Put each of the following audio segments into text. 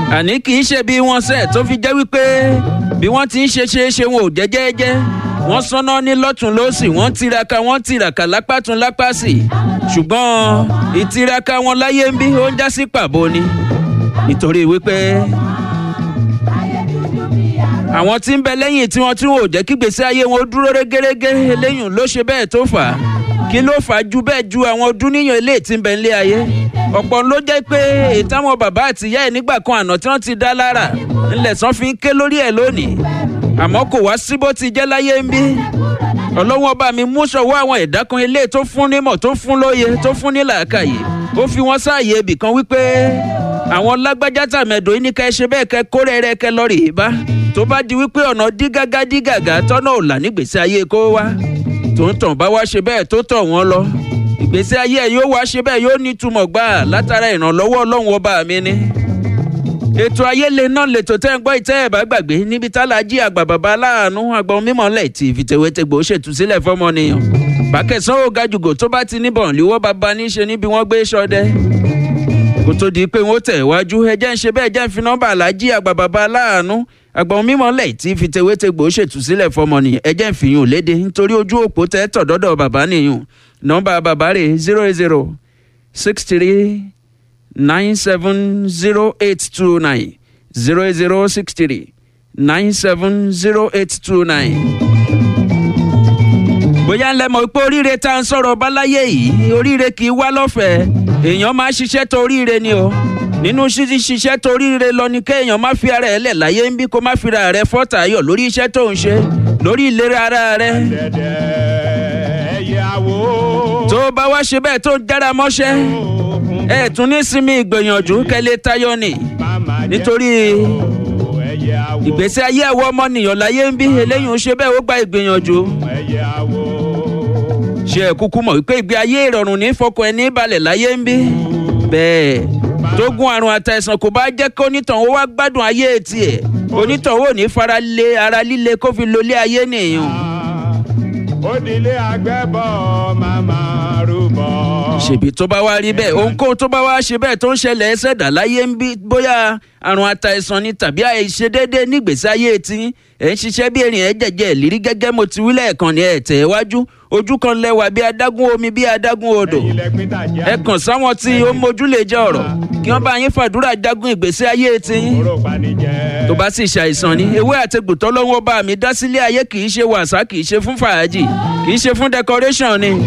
àní kì í ṣe bí wọ́n ṣe tó fi jẹ́ wípé bí wọ́n ti ń ṣe ṣe é ṣe wọn ò jẹ́jẹ́jẹ́ wọ́n sọ́nà ní lọ́tún lọ́sì wọ́n tiraka wọ́n tiraka lápá tún lápá sí ṣùgbọ́n ìtiraka wọn láyé ń bí ó ń já sí pàbó ni nítorí wípé àwọn tí ń bẹ lẹ́yìn tí wọ́n tún ò jẹ́ kí gbèsè ayé wọn dúró régérégé eléyìí ló ṣe bẹ́ẹ̀ tó fà á kí ló fà á ju bẹ́ẹ̀ ju àwọn ọdún níyàn eléyìí tí ń bẹ nílé ayé ọ̀pọ̀ ló jẹ́ pé ìtàwọn bàbá àtìyá ẹ̀ nígbà kan àná tí wọ́n ti dá lára ńlẹ̀ sàn fi ń ké lórí ẹ̀ lónìí àmọ́ kò wá sí bó ti jẹ́ láyé ń bí ọlọ́wọ́n bá mi mú sọ̀wọ́ àwọn ẹ̀dá kan ilé tó fún nímọ̀ tó fún lóye tó fún ní làákàyè ó fi wọ́n sáàyè ibì kan wípé àwọn lágbájá tàmẹ̀dò yìí ní ká ẹ ṣe bẹ́ẹ̀ kẹ́ kó rẹ́rẹ́ kẹ́ lọ rèé bá tó bá di wípé ọ̀nà dí gágá dí gàgá tọ́nà ò là nígbèsè ayé kó wá tó ń tàn bá wá ṣe bẹ́ẹ̀ tó tọ̀ wọ́n lọ ìgbésí ayé ẹ̀ yóò wá ṣe bẹ́ẹ̀ yóò nítumọ̀ gbà látara ìrànlọ́wọ́ ọlọ́run ọba mi ni ètò ayéle náà lètò tẹ́ ń gbọ́ ìtẹ́ ẹ̀ bá gbàgbé níbi tálájí àgbà bàbá aláàánú àgbọn mímọ́ lẹ̀ tí ìfìtẹ̀wétẹ̀gbò ṣètúsílẹ̀ fọmọnìyàn bákẹ́sán ò gajùgò tó bá ti níbọn líwọ́ bàbá níṣe níbi wọ́n gbé sọdẹ kó tó di pé wọ́n tẹ̀ wájú ẹjẹ́ ń ṣe bẹ́ẹ̀ jẹ́ ń fi nọ́mbà alájí àgbà bàbá aláàánú àgbọn mímọ́ lẹ̀ tí ìfìtẹ̀wétẹ̀gbò ṣètúsílẹ̀ fọmọnìyàn ẹjẹ́ ń fìyàn léde nítorí ojú òpó tẹ́ tọ̀dọ́dọ̀ bàbá nìyàn nọ́mbà bàbá rẹ̀ zero zero six three nine seven zero eight two nine zero zero six three nine seven zero eight two nine. bóyá ńlẹ́ mọ̀ pé oríire tá à ń sọ̀rọ̀ báláyé yìí oríire kì í wá lọ́fẹ̀ẹ́ èèyàn máa ṣiṣẹ́ tó oríire ni o nínú ṣíṣí ṣiṣẹ́ tó oríire lọ ni kéèyàn má fi ara ẹ̀ lẹ̀ láyé ń bí kó má fi ra rẹ̀ fọ́tà ayọ̀ lórí iṣẹ́ tó ń ṣe lórí ìlera ara rẹ̀ tó bá wá ṣe bẹ́ẹ̀ tó jára mọ́ṣẹ́ ẹ tún ní sinmi ìgbìyànjú kẹlẹ tayọ ni nítorí ìgbésí ayé àwọn ọmọnìyàn láyé ń bí eléyìí ń ṣe bẹ́ẹ̀ ó gba ìgbìyànjú ṣe ẹ kúkú mọ̀ wípé ìgbé ayé ìrọ̀rùn ní fọkàn ẹni balẹ̀ láyé ń bí bẹ́ẹ̀ tógun àrùn àtàìsàn kò bá jẹ́ kó onítàn ó wá gbádùn ayé tiẹ̀ onítàn ó ní fara lé ara líle kó fi lólé ayé nìyẹn òdìlé àgbẹ̀bọ̀ màmá rúbọ. ṣèbí tó bá wá rí bẹ́ẹ̀ ohunkóhun tó bá wá ṣe bẹ́ẹ̀ tó ń ṣẹlẹ̀ ẹsẹ̀ dà láyé ń bí bóyá àrùn àtàìsàn ni tàbí àìṣedéédé nígbèsí ayé tí ẹ̀ ń ṣiṣẹ́ bí erin ẹ̀ jẹ̀jẹ̀ lírí gẹ́gẹ́ mo ti wílẹ̀ ẹ̀kan ní ẹ̀ tẹ̀ wájú ojú kan lẹ́wà bí adágún omi bí adágún odò ẹ kàn sáwọn tí ó mójú lè jẹ́ ọ̀rọ̀ kí wọ́n bá yín fàdúrà jagun ìgbésí ayé tí tó bá sì ṣàìsàn ni ewé àtegbò tọ́lọ́wọ́ bá mi dá sílé ayé kì í ṣe wàsá kì í ṣe fún fàájì kì í ṣe fún decoration ni.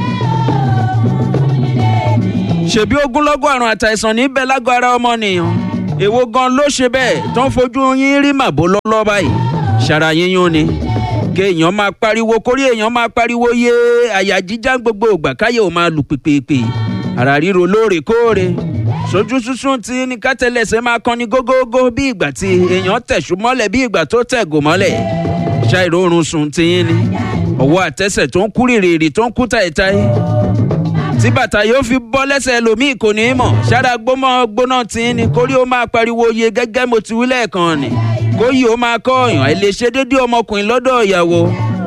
ṣèbí ogúnlọ́gọ̀ àrùn àtàìsàn níbẹ̀ lágọ̀ ara ọmọnìyàn èwo gan ló ṣe bẹ́ẹ̀ tó ń fojú yín rí màbó lọ́lọ́ báyìí ṣara yíyún ni kéèyàn máa pariwo kórí èèyàn máa pariwo yé àyà jíjá gbogbo ògbà káyọ̀ ò máa lù pèpèpè ara ríro lóòrèkóòrè sojú sísun tí ní kátẹlẹsẹ máa kan ní gógógó bí ìgbà tí èèyàn tẹ̀sù mọ́lẹ̀ bí ìgbà tó tẹ̀gò mọ́lẹ̀ ṣàìrórun sùn tiyín ni ọwọ́ àtẹsẹ̀ tó ń kú rìrìrì tó ń kú táìtáì tí bàtà yóò fi bọ́ lẹ́sẹ̀ ẹlòmíì kò ní í mọ̀ ṣára gbómọ gbóná tiyín ni kórí ó máa pariwo yé gẹ́gẹ́ mo ti wí lẹ́ẹ̀kan ni kóyì ó máa kọ́ ọ̀yàn ẹ̀ lè ṣe déédé ọmọkùnrin lọ́dọ̀ ìyàwó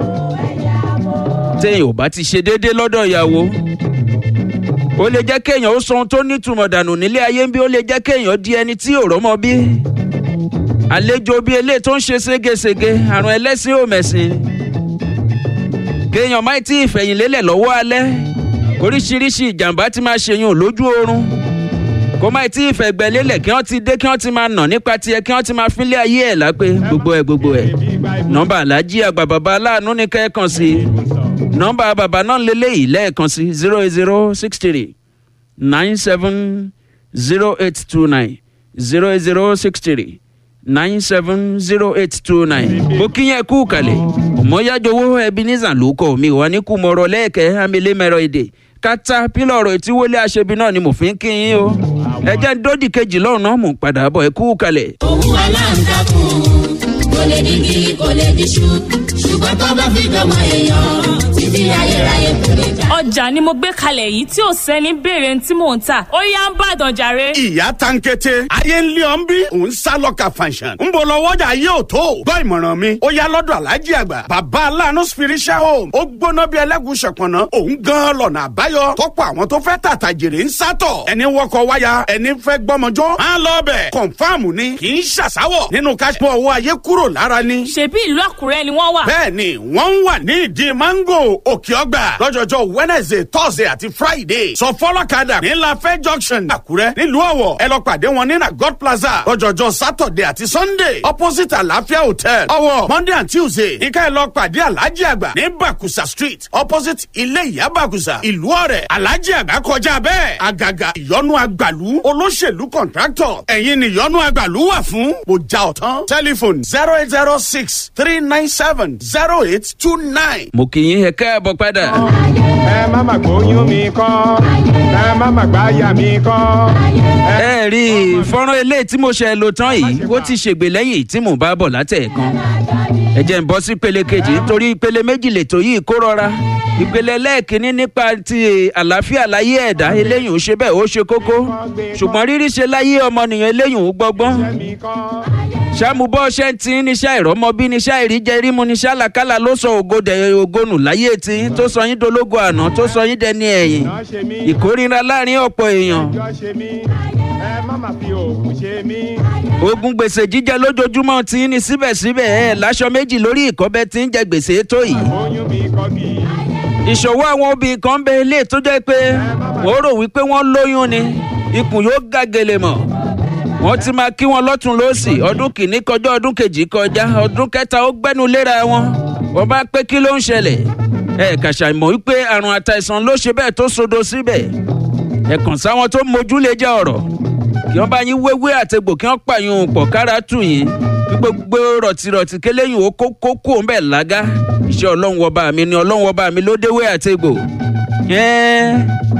téèyàn ò bá ti ṣe déédé lọ́dọ̀ ìyàwó ó lè jẹ́ kéèyàn ó sọ ohun tó nítumọ̀ dànù nílé ayé ń bí ó lè jẹ́ kéèyàn di ẹni tí ò rọ́mọ bí àlejò bíi eléyìí tó ń ṣe ségesège àrùn ẹlẹ́sìn ò mẹ̀sìn kéèyàn má tí ì fẹ̀yìn lélẹ̀ lọ́wọ́ alẹ́ oríṣiríṣi ìjàmbá ti máa ṣèyàn lójú oorun kó má tí ì fẹ̀gbẹ́ lélẹ̀ kí wọ́n ti dé kí wọ́n ti máa nà nípa tiẹ̀ kí wọ́n ti máa fínlé ayé ẹ̀ lápé gbogbo ẹ̀ gbogbo ẹ̀ nọ́mbà alájí àgbà bàbá aláàánú ní kẹ́ẹ̀kan sí i nọ́mbà bàbá náà lélẹ́yìí lẹ́ẹ̀kan sí zero zero six three nine seven zero eight two nine zero zero six three nine seven zero eight two nine. mo kí yẹn kú kalẹ̀ ọmọyájọwọ́ ebenezer ló kọ́ mi wà ní kùmọ̀rọ̀ lẹ́ẹ̀kẹ́ amílẹ́mẹ̀rọ èdè kátà pílọ̀ ọ̀rọ̀ tí wọlé aṣebi náà ni mo fi ń kí yín o ẹ jẹ́ ń dódì kejì lọ́rùn náà mò ń padà bọ̀ ẹ kú kalẹ̀. òun aláǹtakùn kò lè digi kò lè diṣu ṣùgbọ́n tó bá fi dọ́mọ èèyàn títí ayérayé kò lè já. ọjà ni mo gbé kalẹ̀ yìí tí ò sẹ́ni béèrè tí mò ń tà ó yá ń bàdàn jàre. ìyá tankete ayé ń lé ọ́n bí òun sá lọ́ka fanṣan ń bọ̀ lọ́wọ́jà yóò tó gbọ́ ìmọ̀ràn mi ó yá lọ́dọ̀ alájí àgbà bàbá aláàánú spiritual home ó gbóná bí ẹlẹ́gùn ṣọ̀pọ̀nà òun gan lọ́nà àbáyọ tọ́pọ̀ àwọn tó fẹ́ tàtà jèrè ń sátọ̀ ẹni wọkọ̀ wáyà ẹni fẹ́ gbọ́mọjọ́ máa lọ bẹ̀ kọ̀nfàmù ni kì í ṣàṣàwọ̀ nínú káṣípọ̀ owó ayé kúrò lára ni. ṣebí ìlú àkúrẹ́ ni wọ́n wà. bẹ́ẹ̀ni wọ́n ń wà ní ìdí mango òkè ọgbà lọ́jọ́jọ́ wednesday thursday àti friday sọ fọlọ́kadà ní lafẹ́ junction àkúrẹ́ nílùú ọ̀wọ̀ ẹ lọ pàdé wọn ní na god plaza lọ́jọ́jọ́ saturday àti sunday opposite àlàáfíà hotel ọ̀wọ̀ monday and tuesday ní ká ẹ lọ pàdé alhaji àgbà ní bakusa street opposite ilé ìyá bakusa ìlú ọ̀rẹ́ alhaji àgbà kọjá bẹ́ẹ̀ àgàgà ìyọnu àgbàlú olóṣèlú contractor ẹ̀yin ni ìyọnu àgbàlú wà fún mo já ọ̀tán telephone zero eight zero six three nine seven zero eight two nine. mo kì í ẹ káàbọ̀ padà. ẹ má má gbóyún mi kọ́ ẹ má má gbáyà mi kọ́. ẹ rí i fọ́nrán eléyìí tí mo ṣe lò tán yìí ó ti ṣègbè lẹ́yìn tí mò ń bá bọ̀ látẹ̀ẹ̀kan ẹ jẹ́ ń bọ́ sí ìpele kejì nítorí ìpele méjì lètò yìí kó rọra ìpele lẹ́ẹ̀kínní nípa ti àlàáfíà láyé ẹ̀dá eléyìí ò ṣe bẹ́ẹ̀ ó ṣe kókó ṣùgbọ́n rírí ṣe láyé ọmọnìyàn eléyìí ò gbọ́gbọ́n mi kọ́. ṣàmùbọ́ ṣe ń tin níṣẹ́ ìrọ́mọbí níṣẹ́ ìríjẹ rímu níṣẹ́ àlàkálà ló sọ ògodẹ ògonù láyé tí tó sọ yín dológo àná tó sọ yín dẹni ẹ̀yìn Ìjọ ṣe mí. ìkórira láàrin ọ̀pọ̀ èèyàn Ìjọ ṣe mí. Ẹ má má fi òògùn ṣe mí. ogun gbèsè jíjẹ lójoojúmọ́ tí ní síbẹ̀síbẹ̀ ẹ̀ láṣọ méjì lórí ìkọ́bẹ tí ń jẹ gbèsè tó yìí Oyún mi kọ́ bí. ìṣòwò àwọn obìnrin kan bẹ ilé tó jẹ́ pé wọ́n rò wípé wọ́n lóyún ni ikùn yóò gàgèlè mọ̀ wọ́n ti máa kí wọn lọ́tún lọ́sì ọdún kìíní kọjá ọdún kejì kọjá ọdún kẹta ó gbẹ́nu léra wọn wọ́n bá pé kí ló ń ṣẹlẹ̀ ẹ kàṣà mọ̀ wípé àrùn àtàìsàn ló ṣe bẹ́ẹ̀ tó sodo síbẹ̀ ẹ kàn sáwọn tó mójú lè jẹ́ ọ̀rọ̀ kí wọ́n bá yín wéwé àtegbò kí wọ́n pààyàn pọ̀ kára tù yín kí gbogbo rọ̀tìrọ̀tì kéléyìn ó kó kó kó ń bẹ̀ lágá iṣẹ́ ọlọ́run ọba mi ni ọlọ́run ọba mi ló déwé àtegbò. ẹ́ẹ́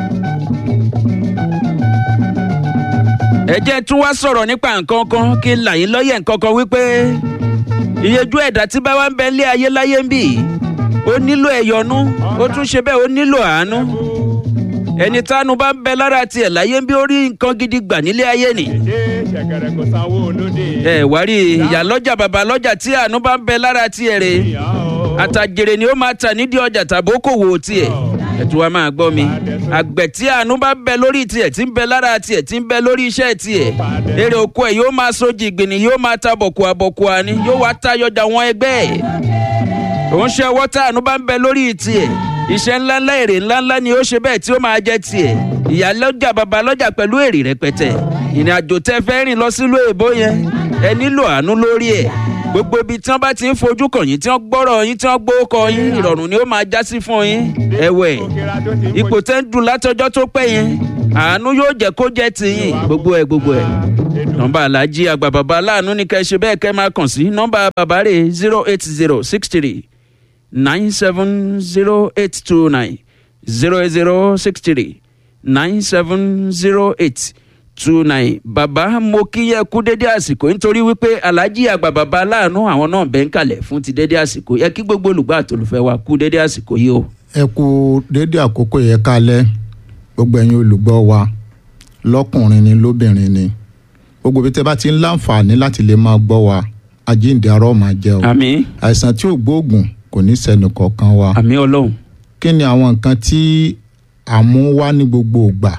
ẹ jẹ́ tún wá sọ̀rọ̀ nípa nǹkan kan kí n là yín lọ́yẹ̀ nǹkan kan wípé ìyẹjú ẹ̀dá tí bá wá ń bẹ lé ayé láyé ń bì ó nílò ẹ̀yọ́nú ó tún ṣe bẹ́ẹ̀ ó nílò àánú ẹni tánu bá ń bẹ lára tiẹ̀ láyé ń bí ó rí nǹkan gidi gbà nílé ayé nì Ṣé ṣẹ̀kẹ̀rẹ̀ kò sanwó olóde? ẹ wá rí ìyá lọ́jà bàbá lọ́jà tí àánú bá ń bẹ lára tiẹ̀ rè Ìyá o. àtàjèrè ni ó máa tà nídìí ọjà tàbí okòwò tiẹ̀ ẹ̀tù wa máa gbọ́ mi àgbẹ̀ tí àánú bá bẹ lórí tiẹ̀ tí ń bẹ lára tiẹ̀ tí ń bẹ lórí iṣẹ́ tiẹ̀ èrè oko ẹ̀ yóò máa sojì ìgbìnì yóò máa ta bọ̀kùà bọ̀kùà ni yóò wá tayọjà wọn ẹgbẹ́ ẹ̀ òun ṣe ọwọ́ tá àánú bá ń bẹ lórí tiẹ̀ iṣẹ́ ńláńlá èrè ńláńlá ni ó ṣe bẹ́ẹ̀ tí ó máa jẹ́ tiẹ̀ ìyá lọ́jà bàbá lọ́jà pẹ̀lú èrè rẹpẹtẹ ìrìn àjò tẹ́ fẹ́ rìn lọ sílùú èbó yẹn ẹ nílò àánú lórí ẹ̀ gbogbo ibi tí wọ́n bá ti ń fojú kàn yín tí wọ́n gbọ́rọ̀ yín tí wọ́n gbówó kọ yín ìrọ̀rùn ni ó máa já sí fún yín ẹ̀wẹ̀ Òkèrà tó ti ń ipò tẹ́ ń dùn látọjọ́ tó pẹ́ yẹn àánú yóò jẹ́ kó jẹ́ tiyín gbogbo ẹ̀ gbogbo ẹ̀ nọmba alhaji àgbà bàbá aláàánú ni kẹ́ ẹ ṣe bẹ́ẹ̀ kẹ́ ẹ máa kàn sí nọmba bàbá rẹ̀ zero eight zero six three nine seven zero eight two nine zero eight zero six three nine seven zero eight two nine bàbá mo kí yẹ kú dédé àsìkò nítorí wípé alhaji àgbà bàbá aláàánú àwọn náà bẹ́ẹ̀ ń kalẹ̀ fún ti dédé àsìkò yẹ kí gbogbo olùgbà àtòlùfẹ́ wa kú dédé àsìkò yìí o. ẹ kú déédé àkókò yẹ kálẹ̀ gbogbo ẹ̀yin olùgbọ́ wa lọ́kùnrin ni lóbìnrin ni gbogbo ibi tẹ́ bá ti ń láǹfààní láti lè máa gbọ́ wa àjíǹde arọ́ máa jẹ́ o àmì àìsàn tí ò gbóògùn kò ní sẹ́nu kọ̀ọ̀kan wa àmì ọlọ́run kí ni àwọn nǹkan tí à ń mú wá ní gbogbo ìgbà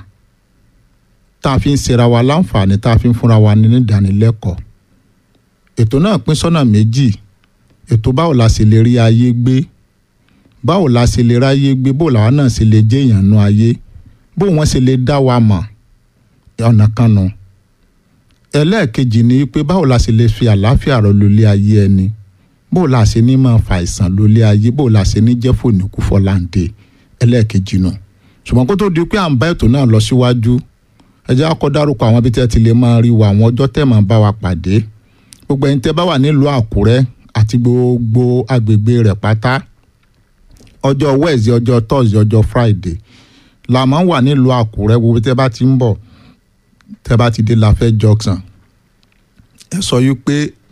tá a fi ń ṣera wa láǹfààní tá a fi ń fúnra wa ní ìdánilẹ́kọ̀ọ́ ètò náà pín sọ́nà méjì ètò báwo la sì lè rí ayé gbé báwo la sì lè ráyé gbé bó làwa náà sì lè jẹ́ èèyàn nú ayé bó wọ́n sì lè dá wa mọ̀ ọ̀nà kan nù ẹlẹ́ẹ̀kejì ni pé báwo la sì lè fi àlàáfíà rọ lólé ayé ẹni bó la ṣe ní máa fa àìsàn lólé ayé bó la ṣe ní jẹ́ fòníkú fọláǹdè ẹlẹ́ẹ̀kejì nù ṣùgbọ́n kó tó di pé à ń bá ètò náà lọ síwájú ẹ jẹ́ á kọ́ dárúkọ àwọn ibi tẹ́ ti lè máa rí wa àwọn ọjọ́ tẹ́ máa bá wa pàdé gbogbo ẹni tẹ́ bá wà nílùú àkúrẹ́ àti gbogbo agbègbè rẹ̀ pátá ọjọ́ wẹ́ẹ̀sì ọjọ́ tọ́sí ọjọ́ friday la máa ń wà nílùú àkúrẹ́ gbogbo tẹ́ bá ti ń bọ̀ tẹ́ bá ti dé láfẹ́ junction ẹ sọ yìí pé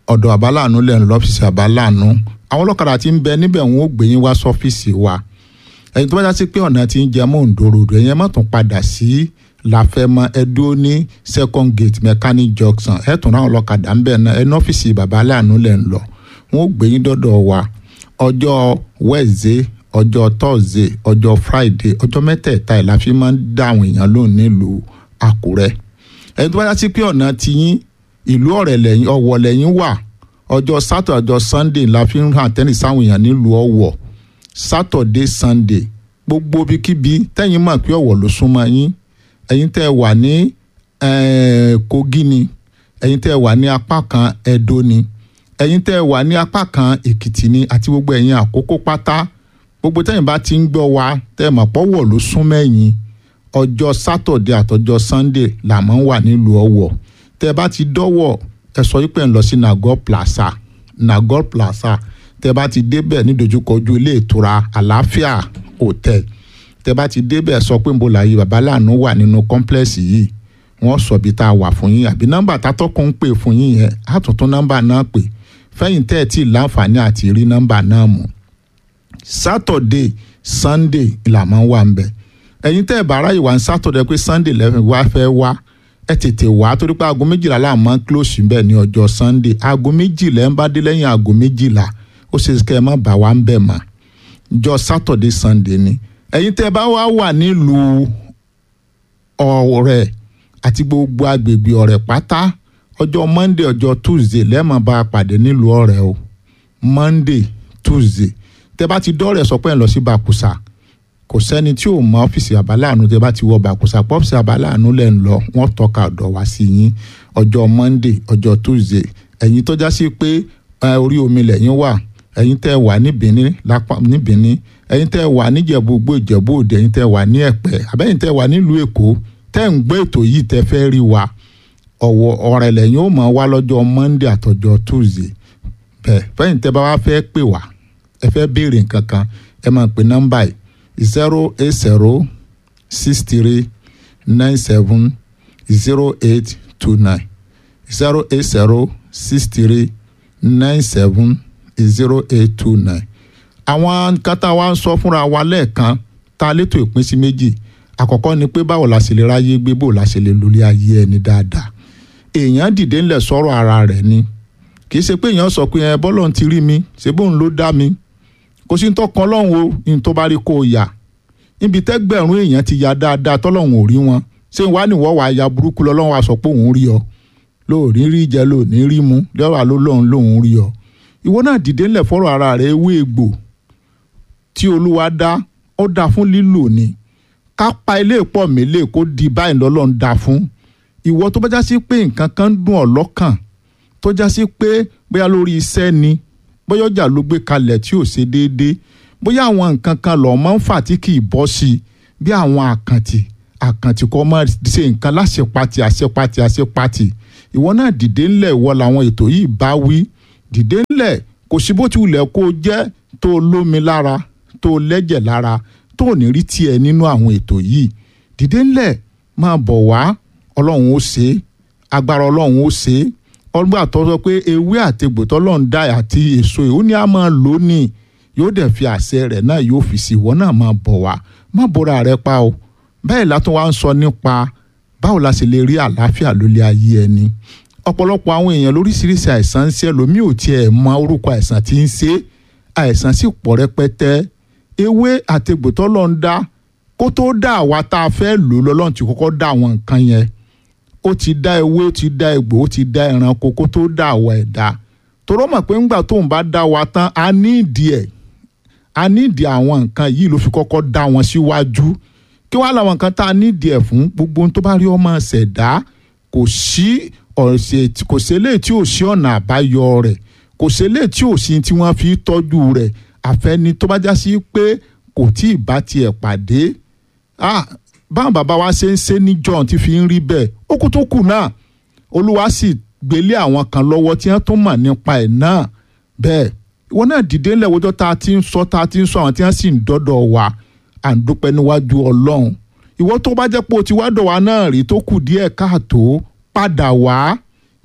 ọ̀dọ̀ àbáláàánú lẹ́nu lọ́fíìsì àbáláàánú àwọn ọlọ́kadà tí ń bẹ níbẹ̀ wọn ó gbé yín wá sọ́fíìsì wa ẹ̀yin tó bá já sí pé ọ̀nà tí ń jẹ mọ́ òǹdòròdò ẹ̀yin ẹ̀ má tún padà sí láfẹ́mọ́ ẹdúró ní second gate mechanic junction ẹ̀ tún ráwọn ọlọ́kadà ń bẹ̀ náà ẹ̀ ní ọ́fíìsì bàbá aláàánú lẹ̀ ń lọ wọn ó gbé yín dọ́dọ̀ wa ọjọ́ wednesday ọjọ́ thursday ọjọ́ friday ọjọ́ mẹ́tẹ̀ẹ̀ta ẹ̀ la fi máa ń dá àwọn èèyàn lóhùn nílùú àkúrẹ́ ẹni tó bá já sí pé ọ̀nà tiyín ìlú ọ̀rẹ́ lẹ́yìn ọ̀wọ̀ lẹ́yìn wà ọjọ́ saturday ọjọ́ sunday la fi ń hàn tẹ́lẹ̀ sáwọn èèyàn nílùú ọ̀wọ̀ saturday sunday gbogbo ibikíbi tẹ́yìn mọ̀ pé ọ̀wọ̀ ló súnmọ́ yín ẹ̀yin tẹ́ ẹ wà ní eh, kogi ni ẹ̀yin tẹ́ ẹ wà ní apá kan edo ni ẹ̀yin tẹ́ ẹ wà ní apá kan èkìtì ni àti gbogbo ẹ̀yin àkókò pátá gbogbo tẹ́yìn bá ti ń gbọ́ wa tẹ́ ẹ mọ̀ pọ́wọ̀ ló súnmọ́ ẹ̀yin ọjọ́ saturday àtọjọ́ sunday là máa ń wà nílùú ọ̀wọ̀ tẹ́ ẹ bá ti dọ́wọ́ ẹ sọ wípé ń lọ sí nagor plaza nagor plaza tẹ́ ẹ bá ti débẹ̀ nídojúkọjú ilé ìtura àlàáfíà hotel tẹ́ ẹ bá ti débẹ̀ sọ pé ń bo làyè babaláàánú wà nínú kọ́ńplẹ́ẹ̀sì yìí wọ́n sọ bí tá a wà fún yín àbí nọ́mbà tátọ́kùn ń pè fún yín yẹn á tún tún nọ́mbà náà pè fẹ́yìn tẹ́ ẹ tí ì láǹfààní àti rí nọ́mbà náà mú saturday sunday là máa ń wà ń bẹ̀ ẹ̀yin tẹ́ ẹ bá aráyè wá ń saturday pé sunday lẹ́fẹ̀ẹ́ wá fẹ́ wá ẹ tètè wá torí pé aago méjìlá là máa ń close bẹ́ẹ̀ ní ọjọ́ sunday aago méjìlá ẹ̀ ń bá dé lẹ́yìn aago méjìlá ó ṣe kẹ́ ẹ má bà wá ń bẹ̀ mọ́ jọ saturday sunday ni ẹ̀yin tẹ́ ẹ bá wá wà nílùú ọ̀rẹ́ àti gbogbo agbègbè ọ̀rẹ́ pátá ọjọ́ monday ọjọ́ tuesday lẹ́ẹ̀mọ́ bá a pàdé nílùú ọ̀rẹ́ o monday tuesday tẹ́ bá ti dọ́rẹ̀ sọ pé ẹ̀ lọ sí bàkúsà kò sẹ́ni tí ò mọ ọ́fíìsì àbáláàánú tẹ́ bá ti wọ bàkúsà pọ́fíìsì àbáláàánú lẹ̀ ń lọ wọ́n tọ́ka ọ̀dọ̀ wá sí yín ọjọ́ monday ọjọ́ tuesday ẹ̀yin tó já sí pé ẹ, orí omi lẹ́yìn wà ẹ̀yin tẹ́ wà ní Benin lápá ní Benin ẹ̀yin tẹ́ wà níjẹ̀bú gbó ìjẹ̀bú òde ẹ̀yin tẹ́ wà ní ẹ̀pẹ́ àbẹ́yìn tẹ́ wà nílùú èkó tẹ́ ń gbé ètò yìí tẹ́ fẹ́ rí wa ọ̀wọ̀ ọ̀rẹ́ lẹ́yìn ó mọ̀ wá lọ́jọ́ monday àtọjọ́ tuesday bẹ́ẹ̀ fẹ́yìn tẹ́ bá wá fẹ́ pè wá ẹ fẹ́ béèrè nǹkan kan ẹ máa pè nọ́mbà yìí zero eight zero six three nine seven zero eight two nine zero eight zero six three nine seven zero eight two nine àwọn nǹkan tá a wá ń sọ fúnra wa lẹ́ẹ̀kan tá a létò ìpín sí méjì àkọ́kọ́ ni pé báwo la ṣe lè ráyé gbé bó la ṣe lè lórí ayé ẹni dáadáa èèyàn dìde ńlẹ̀ sọ̀rọ̀ ara rẹ̀ ni kì í ṣe pé èèyàn sọ pé ẹ bọ́lọ̀ ti rí mi ṣé bóun ló dá mi kò sí ní tó kan lọ́hùn o ní tó bá rí kó o yà níbi tẹ́gbẹ̀rún èèyàn ti ya dáadáa tọ́lọ́hùn ò rí wọn ṣé wàá níwọ̀ wàá ya burúkú lọ́lọ́hùn wa sọ pé òun rí ọ lóòrí rí jẹ lóòní rí mu lọ́wọ́ ló lóun lóun rí ọ ìwọ náà dìde ńlẹ̀ fọ́rọ̀ ara rẹ̀ ewé egbò tí olúwa dá ó dá fún lílò ni ká pa ilé pọ̀ mélé kó di báyìí lọ́lọ́run dá fún ìwọ tó bá já sí pé nǹkan kan dùn ọ́ lọ́kàn tó já sí pé bóyá lórí iṣẹ́ ni bóyá ọjà ló gbé kalẹ̀ tí ò ṣe déédéé bóyá àwọn nǹkan kan lọ́ọ́ máa ń fà tí kì í bọ́ sí i bí àwọn àkàntì àkàntì kọ́ máa ṣe nǹkan láṣepatì àṣepatì àṣepatì ìwọ náà dìde ńlẹ̀ ìwọ làwọn ètò yìí bá wí dìde ńlẹ̀ kò sí bó ti wulẹ̀ kó o jẹ́ tó o lómi lára tó o lẹ́jẹ̀ lára tó ò ní rí tiẹ̀ nínú àwọn ètò yìí dìde ńlẹ̀ máa bọ̀ wá ọlọ́run ó ṣe é agbára ọlọ́run ó ṣe é ọgbà tó sọ pé ewé àtegbò tọ́lọ́run dá àti èso ìhó ni a máa lò ní yóò dẹ̀ fi àṣẹ rẹ̀ náà yóò fi sí ìwọ náà máa bọ̀ wá má bora rẹ pa o bẹ́ẹ̀ látún wá ń sọ nípa báwo la ṣe lè rí àlàáfíà lólé ayé ẹni ọ̀pọ̀lọpọ̀ àwọn èèyàn lóríṣiríṣi àìsàn ń ṣe lómi ò tiẹ̀ mọ orúkọ àìsàn tí ń ṣe àìsàn sì pọ̀ rẹpẹtẹ ewé àtegbò tọ́lọ́run dá kó tó dá àwa tá a fẹ́ lò lọ́lọ́run ti kọ́kọ́ dá àwọn nǹkan yẹn ó ti dá ewé ó ti dá egbò ó ti dá ẹranko kó tó dá àwa ẹ̀dá torọ́ mọ̀ pé ńgbà tóun bá dá wa tán a ní ìdí ẹ̀ a ní ìdí àwọn nǹkan yìí ló fi kọ́kọ́ dá wọn síwájú kí wàá làwọn nǹkan tá a ní ìdí ẹ̀ fún gbogbo ohun tó bá rí ọmọ ṣẹ̀dá kò sí ọ̀sẹ̀ kò sẹ́lẹ̀ tí ò sí ọ̀nà àbáyọ rẹ̀ kò sẹ́lẹ̀ tí ò sí tí wọ́n fi tọ́jú rẹ̀ àfẹ́ni tó bá já sí pé kò tí ì bá tiẹ̀ pàdé ah báwọn bàbá wa ṣe ń ṣe ní john ti fi ń rí bẹ́ẹ̀ ó kú tó kù náà olúwa sì gbélé àwọn kan lọ́wọ́ tí wọ́n tún mọ̀ nípa ẹ̀ náà bẹ́ẹ̀ ìwọ náà dìde ńlẹ̀ wọ́jọ́ tá a ti ń sọ tá a ti ń sọ àwọn tí wọ́n sì ń dọ́dọ̀ wa à ń dúpẹ́ níwájú ọlọ́run ìwọ tó bá jẹ́ pé o ti wá dọ̀ wá náà rí tó kù díẹ̀ káàtó padà wá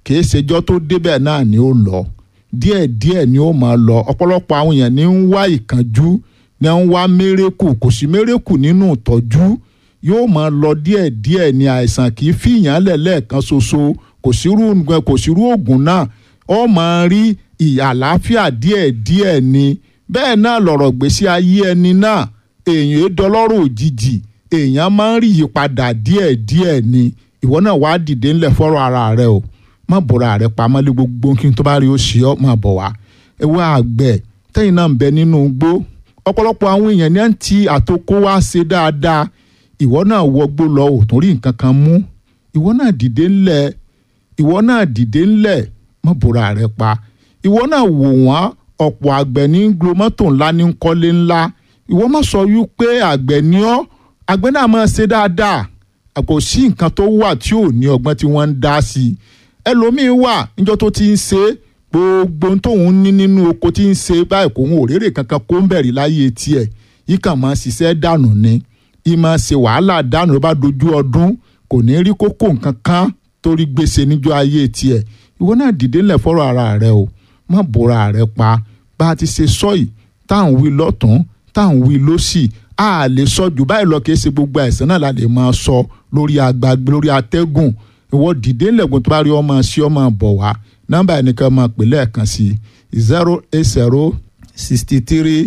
kì í ṣèjọ́ tó débẹ̀ náà ni ó lọ díẹ̀díẹ̀ ni ó máa lọ ọ̀pọ̀lọpọ̀ àwọn èèyàn ní ń wá ìkánjú ní ń wá mérékù kò sí mérékù nínú ìtọ́jú yóò máa lọ díẹ̀díẹ̀ ni àìsàn kì í fìyàn lẹ̀ lẹ́ẹ̀kan ṣoṣo kò sírú kò sírú oògùn náà ó máa rí ìyà àlàáfíà díẹ̀díẹ̀ ni bẹ́ẹ̀ náà lọ̀rọ̀ gbèsè ayé ẹni náà èèyàn é dọlọ́rọ̀ òjijì èèyàn máa ń rí ìyípadà díẹ̀díẹ̀ ni ìwọ náà wàá dìde ńlẹ̀ fọ́rọ̀ ara rẹ o má bọ̀rọ̀ rẹ pamọ́ lé gbogbo kí n tó bá rí o ṣe ọ́ má bọ̀ wá ewé àgbẹ̀ tẹ́yìn náà ń bẹ nínú igbó ọ̀pọ̀lọpọ̀ àwọn èèyàn ní à ń ti àtòkó wá ṣe dáadáa ìwọ náà wọgbó lọ ò tún rí nǹkan kan mú ìwọ náà dìde ńlẹ̀ ìwọ náà dìde ńlẹ̀ má bọ̀rọ̀ rẹ pa ìwọ náà wò wọ́n ọ̀pọ̀ àgbẹ̀ ní glomọ́tò ńlá ní kọ́lé ńlá ìwọ má sọ wípé àgbẹ̀ ni ọ́ àgbẹ̀ náà máa ṣe dáadáa kò sí nǹkan tó wà tí ò ní ọgbọ́n tí wọ́n ń dá sí i ẹlòmíín wà níjọ́ tó ti ń ṣe gbogbo tóun ní nínú oko tí ń ṣe báyìí kò ń òrèrè kankan kó ń bẹ̀rẹ̀ láyé tiẹ̀ yìí kàn máa ṣiṣẹ́ dànù ni yìí máa ṣe wàhálà dànù ló bá dojú ọdún kò ní rí kókó nǹkan kan torí gbèsè níjọ́ ayé tiẹ̀ ìwọ náà dìde ńlẹ̀ fọ́rọ̀ ara rẹ o má bora rẹ pa bá a ti ṣe sọ́yì tá à ń wí lọ́tún tá à ń wí lọ́sì a lè sọ jù báyìí lọ kí ẹ ṣe gbogbo àìsàn náà la lè máa sọ lórí agbágbé lórí atẹ́gùn ìwọ dìde ńlẹ̀gbọ́n tó bá rí ọmọ sí ọmọ bọ̀ wá nọ́mbà ẹnìkan máa pè lẹ́ẹ̀kan sí zero eight zero sixty three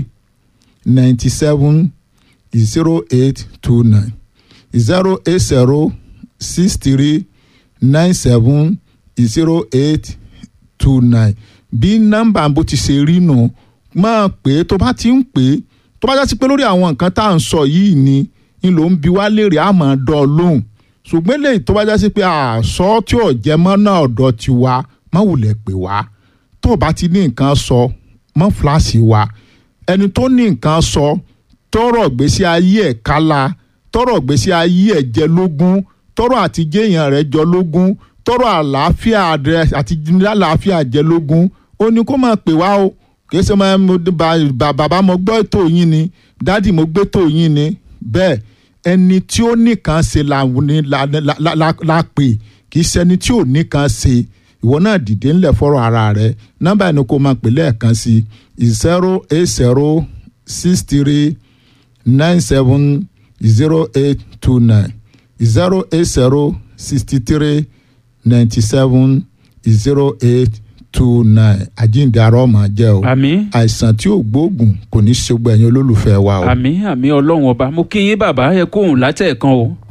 ninety seven zero eight two nine zero eight zero six three nine seven zero eight two nine bí nọ́mbà bó ti ṣe rí nù máa pè é tó bá ti ń pè é tó bá já sí pé lórí àwọn nǹkan tá à ń sọ yìí ni ń lò ń bi wá léèrè àmọ́ dán lóhùn ṣùgbọ́n lè tó bá já sí pé àṣọ tí ò jẹ́ mọ́ náà ọ̀dọ̀ ti wá má wulẹ̀ pè wá tó o bá ti ní nǹkan sọ mọ́ fúláṣì wa ẹni tó ní nǹkan sọ tọrọ gbèsè ayé ẹ̀ kálá tọrọ gbèsè ayé ẹ̀ jẹ lógún tọrọ àtijọ́ èèyàn rẹ̀ jọ lógún tọrọ àlàáfíà rẹ̀ àti àlàáfíà jẹ lógún ó ní kó máa pè wá o kì í ṣe máa bàbá mo gbọ́ ètò yín ni dádì mo gbé ètò yín ni bẹ́ẹ̀ ẹni tí ó nìkan ṣe la pè kì í ṣe ẹni tí ò nìkan ṣe ìwọ náà dìde ńlẹ̀ fọ́rọ̀ ara rẹ nọ́mbà ẹni kó máa pè lẹ́ẹ̀kan sí zero eight zero six three nine seven zero eight two nine zero eight zero sixty three ninety seven zero eight two nine àjíǹde ara ọmọ jẹ́ o àmín àìsàn tí ò gbóògùn kò ní í ṣe gbẹ̀yìn olólùfẹ́ wa o. àmín àmín ọlọ́run ọba mo kí yín bàbá ẹ kóhùn látẹ̀ẹ̀kan o